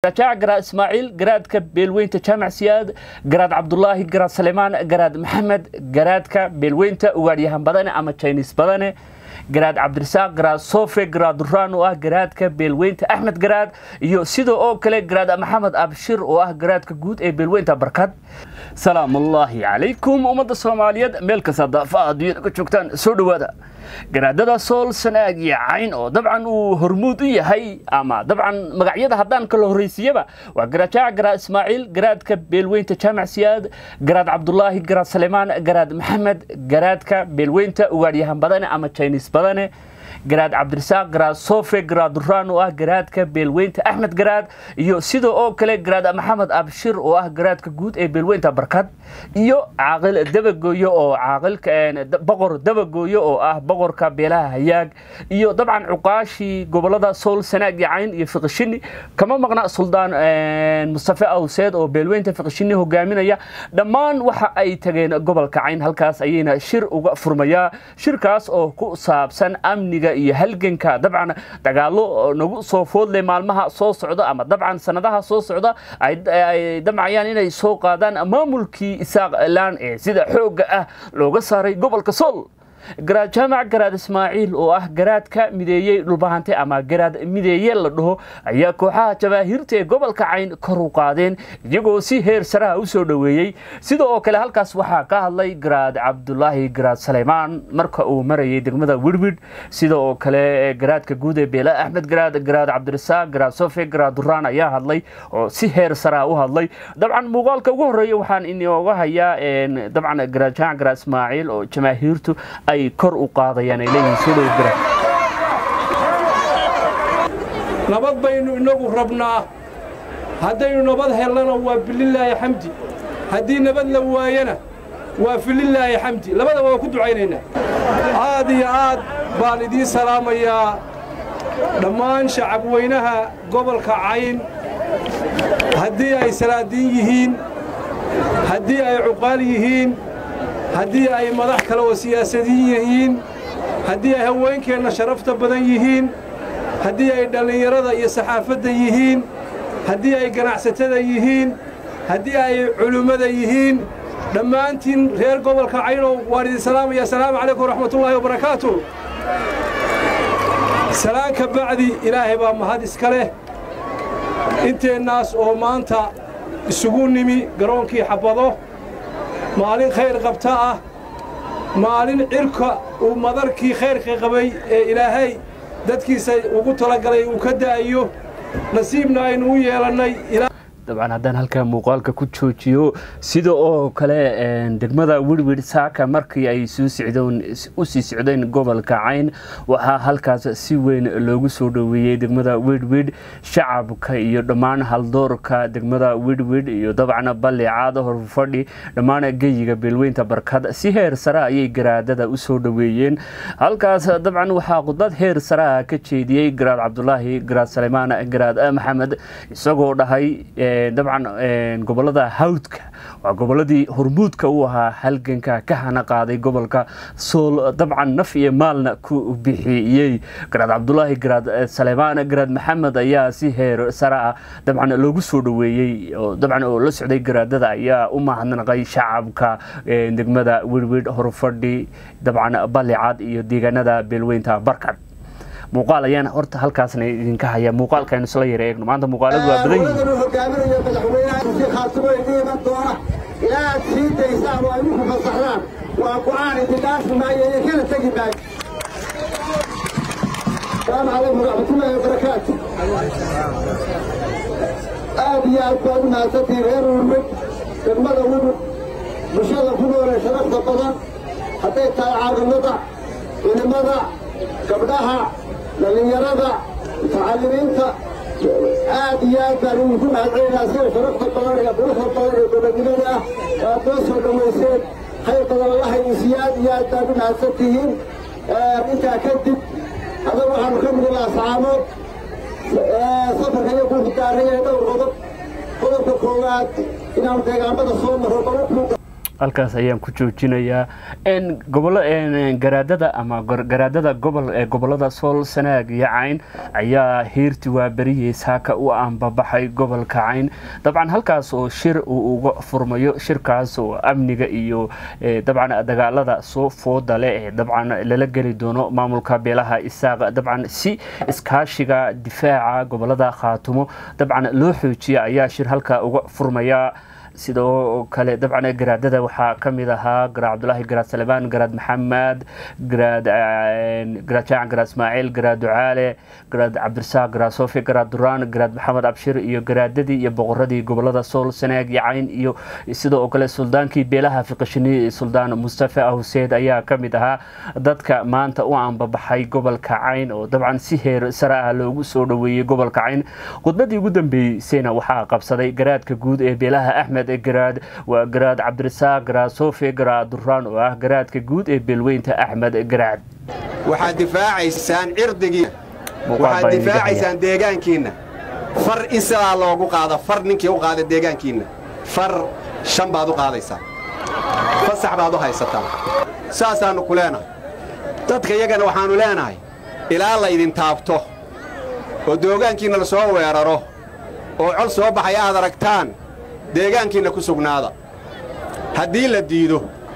garajaac garaad ismaaciil garaadka beelweynta jaamac siyaad garaad cabdulaahi garaad salemaan garaad maxamed garaadka beelweynta ugaadhyahan badane ama jaynis badane garaad cabdirasaaq garaad sofe garaad duraan oo ah garaadka beelweynta axmed garaad iyo sidoo oo kale garaad maxamed abshir oo ah garaadka guud ee beelweynta barkad salaamullaahi calaykum ummadda soomaaliyeed meel kasta daafaha adduunyada ka joogtaan soo dhowaada garaadada sool sanaag iyo cayn oo dabcan uu hormuud u yahay ama dabcan magacyada haddaan kala horreysiiyaba waa garajaac garaad ismaaciil garaadka beelweynta jaamac siyaad garaad cabdulaahi garaad salemaan garaad maxamed garaadka beelweynta ugaadhyahan badane ama jaynis badane garaad cabdirasaaq garaad sofe garaad duraan oo ah garaadka beelweynta axmed garaad iyo sidoo oo kale garaad maxamed abshir oo ah garaadka guud ee beelweynta barkad iyo caaqil dabagooyo oo caaqilka boqor dabagooyo oo ah boqorka beelaha hayaag iyo dabcan cuqaashii gobolada sool sanaag iyo cayn iyo fiqishini kama maqna suldaan mustafe awseed oo beelweynta fiqishini hogaaminaya dhammaan waxa ay tageen gobolka cayn halkaas ayayna shir uga furmayaa shirkaas oo ku saabsan amniga iyo halganka dabcan dagaalo nagu soo foodle maalmaha soo socda ama dabcan sanadaha soo socda ay damcayaan inay soo qaadaan maamulkii isaaq laan ee sida xoogga ah looga saaray gobolka sool garaad jaamac garaad ismaaciil oo ah garaadka mideeyey dhulbahante ama garaad mideeye la dhaho ayaa kooxaha jabaahiirta ee gobolka cayn kor u qaadeen iyagoo si heer saraha u soo dhoweeyey sida oo kale halkaas waxaa ka hadlay garaad cabdulaahi garaad saleymaan marka uu marayay degmada wirwid sida oo kale garaadka guud ee beela axmed garaad garaad cabdirasaaq garaad sofe garaad duraan ayaa hadlay oo si heer saraha u hadlay dabcan muuqaalka ugu horeeya waxaan inooga hayaa dabcan garaad jaamac garaad ismaaciil oo jamaahiirtu ay kor u qaadayaan ay leeyihiin soo dhow gara nabad baynu innagu rabnaa haddaynu nabad hellana waa bililaahi xamdi haddii nabad la waayana waa fililaahi xamdi labadaba waa ku ducaynaynaa aad iyo aad baan idiin salaamayaa dhammaan shacabweynaha gobolka cayn haddii ay salaadiin yihiin haddii ay cuqaal yihiin haddii ay madax kale oo siyaasadiin yihiin haddii ay haweenkeenna sharafta badan yihiin haddii ay dhallinyarada iyo saxaafadda yihiin haddii ay ganacsatada yihiin haddii ay culimmada yihiin dhammaantiin reer gobolka caynow waan idin salaamaya asalaamu calaykum waraxmatullaahi wabarakaatu salaan ka bacdi ilaahay baa mahad iska leh inteennaas oo maanta isugu nimi garoonkii xabbado maalin khayr qabta ah maalin cirka uu madarkii khayrka qabay ee ilaahay dadkiisa ugu talagalay uu ka da'ayo nasiibna aynu u yeelannay dabcan haddaan halkaa muuqaalka ku joojiyo sida oo kale degmada wirwid saaka markii ay soo socdeen u sii socdeen gobolka cayn waxaa halkaas si weyn loogu soo dhoweeyey degmada wirwid shacabka iyo dhammaan haldoorka degmada wirwid iyo dabcan ballicaada horfadhi dhammaan geyiga beelweynta barkad si heer sare ayay garaadada u soo dhoweeyeen halkaas dabcan waxaa khudbad heer sareha ka jeediyey garaad cabdulaahi garaad saleymaan garaad maxamed isagoo dhahay dabcan gobolada hawdka waa goboladii hormuudka u ahaa halganka ka hana qaaday gobolka sool dabcan naf iyo maalna ku bixiyey garaad cabdulaahi garaad saleymaan garaad maxamed ayaa si heer sare ah dabcan loogu soo dhoweeyey dabcan oo la socday garaadada ayaa u mahadnaqay shacabka degmada wirwid horfadhi dabcan ballicad iyo deegaanada beelweynta barkad muuqaal ayaan horta halkaasna idinka haya muuqaalkaaynu isla yara eegno maanta muuqaaladu waa badan yihiin hogaaminayo madaxweynaha khaatimo idin iman doona ilaa aad sii daysaan oo ay uku fasaxdaan waa go'aan idin dhaafi maayo iyo kana tegi maayo السلام عليكم ورحمة الله وبركاته aad iyo aad baad u mahadsantihiin reer urmid degmada wudug bulshada ku nool ee sharafta badan hadday tahay caaqilada culimada gabdhaha dhallinyarada mutacalimiinta aad iyo aad baan idinku mahadcelinaha sida sharafta badan ee quruxda badan ee gobonimada ah aad noo soo dhowayseen khayr badan allaha idin siiyo aad iyo aad baad u mahadsantihiin intaa kadib adaga waxaanu ka midi lahaa saxaamood safarka iyo kuuku daaraya dhowr qodob qodobka koowaad inaanu deegaamada soo marro halkaas ayaan ku joojinayaa gobolo garaadada ama garaadada gobol ee gobolada sool sanaag iyo cayn ayaa heerti waa beriyey saaka u aanbabaxay gobolka cayn dabcan halkaas oo shir uu uga furmayo shirkaas oo amniga iyo dabcan dagaalada soo fooda leh ee dabcan lala geli doono maamulka beelaha isaaq dabcan si iskaashiga difaaca gobolada khaatumo dabcan loo xoojiya ayaa shir halka uga furmaya sidoo kale dabcan garaadada waxaa ka mid ahaa garaad cabdulaahi garaad salebaan garaad maxamed garaad garaad jaacan garaad ismaaciil garaad ducaale garaad cabdirasaaq garaad soofi garaad duraan garaad maxamed abshir iyo garaadadii iyo boqoradii gobolada sool sanaag iyo cayn iyo sidoo kale suldaankii beelaha fiqashini suldaan mustafa huseed ayaa ka mid ahaa dadka maanta u aanbabaxay gobolka cayn oo dabcan si heer sare ah loogu soo dhoweeyey gobolka cayn khudbadii ugu dambeysayna waxaa qabsaday garaadka guud ee beelaha axmed garaad waa garaad cabdirasaaq garaad soofi garaad duraan oo ah garaadka guud ee beelweynta axmed garaad waxaad difaacaysaan cirdigiina waxaad difaacaysaan deegaankiinna far in sidaa loogu qaado far ninkii u qaada deegaankiinna far shan baad u qaadaysaa fasax baad u haysataa saasaannu ku leenahay dadka iyagana waxaannu leenahay ilaa laydin taabto oo doogaankiinna la soo weeraro oo col soo baxay aad aragtaan deegaankiinna ku sugnaada haddii la diido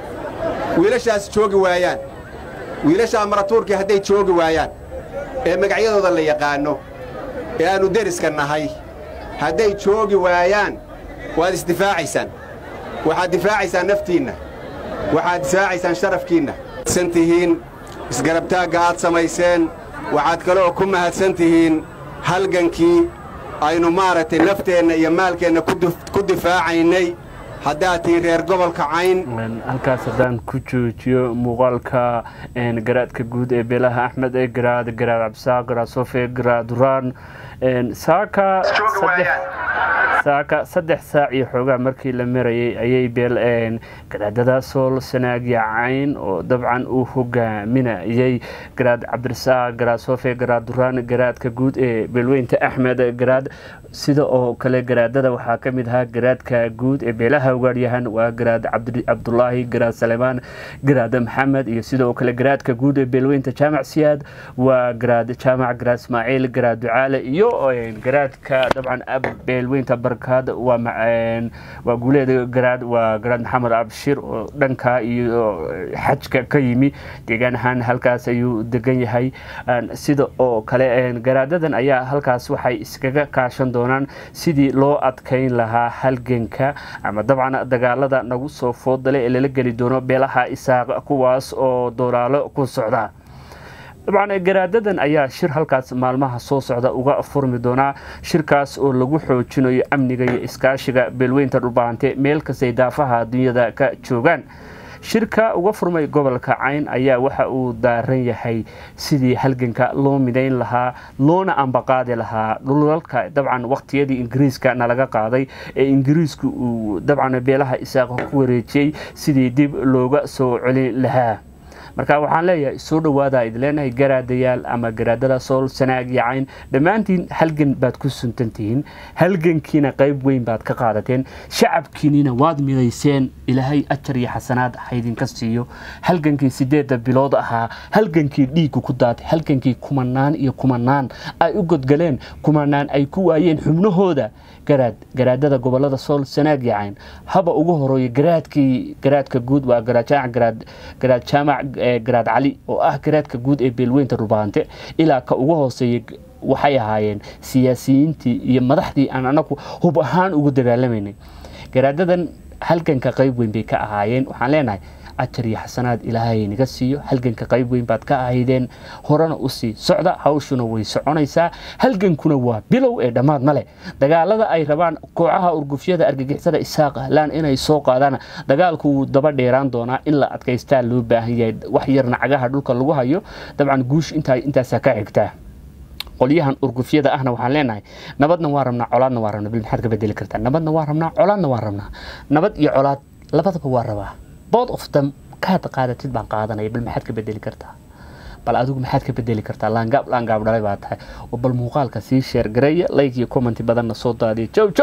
wiilashaas joogi waayaan wiilashaa maratuurkii hadday joogi waayaan ee magacyadooda la yaqaanno ee aannu deriska nahay hadday joogi waayaan waad isdifaacaysaan waxaad difaacaysaan naftiinna waxaad difaacaysaan sharafkiinna san tihiin isgarabtaagga aad samayseen waxaad kaloo ku mahadsan tihiin halgankii aynu maaragtay nafteenna iyo maalkeenna ku difaacaynay haddaad tihiin reer gobolka cayn halkaas haddaan ku joojiyo muuqaalka garaadka guud ee beelaha axmed ee garaad garaad cabdisaaq garaad sofe garaad duraan saaka saaka saddex saac iyo xoogaa markii la marayay ayay beel garaadada sool sanaagya cayn oo dabcan uu hogaaminayay garaad cabdirasaaq garaad sofe garaad duraan garaadka guud ee beelweynta axmed garaad sida oo kale garaadada waxaa ka mid ahaa garaadka guud ee beelaha ugaadhyahan waa garaad cabdulaahi garaad salemaan garaad maxamed iyo sidoo kale garaadka guud ee beelweynta jaamac siyaad waa garaad jaamac garaad ismaaciil garaad ducaale iyo garaadka dabcan beelweynta barkaad waa guuleeda garaad waa garaad maxamed abshir oo dhanka iyo xajka ka yimi deegaan ahaan halkaas ayuu degan yahay sida oo kale garaadadan ayaa halkaas waxay iskaga kaashan doonaan sidii loo adkayn lahaa halganka ama dabcan dagaalada nagu soo foodale ee lala geli doono beelaha isaaq kuwaas oo dolaalo ku socda dabcan garaadadan ayaa shir halkaas maalmaha soo socda uga furmi doonaa shirkaas oo lagu xoojinayo amniga iyo iskaashiga beelweynta dhulbaante meel kastay daafaha dunyada ka joogaan shirka uga furmay gobolka cayn ayaa waxa uu daaran yahay sidii halganka loo midayn lahaa loona ambaqaadi lahaa dhulalka dabcan waqtiyadii ingiriiska nalaga qaaday ee ingiriisku uu dabcan beelaha isaaqa ku wareejiyey sidii dib looga soo celin lahaa marka waxaan leeyahay soo dhawaada id leenahay garaadayaal ama garaadada sool sanaag iyo cayn dhammaantiin halgan baad ku suntantihiin halgankiina qayb weyn baad ka qaadateen shacabkiinina waad midayseen ilaahay ajar iyo xasanaad haydinka siiyo halgankii sideedda bilood ahaa halgankii dhiigga ku daatay halgankii kumanaan iyo kumanaan ay u godgaleen kumanaan ay ku waayeen xubnahooda garaad garaadada gobolada sool sanaag iyo cayn haba ugu horeeyo garaadkii garaadka guud waa garaad garaad garaad jaamac garaad cali oo ah garaadka guud ee beelweynta dhulbaante ilaa ka ugu hooseeyay waxay ahaayeen siyaasiyiintii iyo madaxdii aan anagu hub ahaan ugu dagaalamaynay garaadadan halganka qayb weyn bay ka ahaayeen waxaan leenahay ajar iyo xasanaad ilaahay naga siiyo halganka qayb weyn baad ka ahaydeen horena usii socda hawshuna way soconaysaa halgankuna waa bilow ee dhammaad male dagaalada ay rabaan kooxaha urgufyada argagixisada isaaq ahlaan inay soo qaadaan dagaalku wuu daba dheeraan doonaa in la adkaystaa loo baahan yahay wax yarna cagaha dhulka lagu hayo dabcan guush intaasaa ka xigtaa qolyahan urgufyada ahna waxaan leenahay nabadna waa rabnaa colaadna waa rabnaa bil maxaad ka bedeli kartaa nabadna waa rabnaa colaadna waa rabnaa nabad iyo colaad labadaba waa rabaa bood of them kaad qaadatid baan qaadanaya bal maxaad ka bedeli kartaa bal adigu maxaad ka bedeli kartaa laangaab laangaab dhalay baa tahay oo bal muuqaalka sii sheer gareeya like iyo commenti badanna soo daadiya jow jow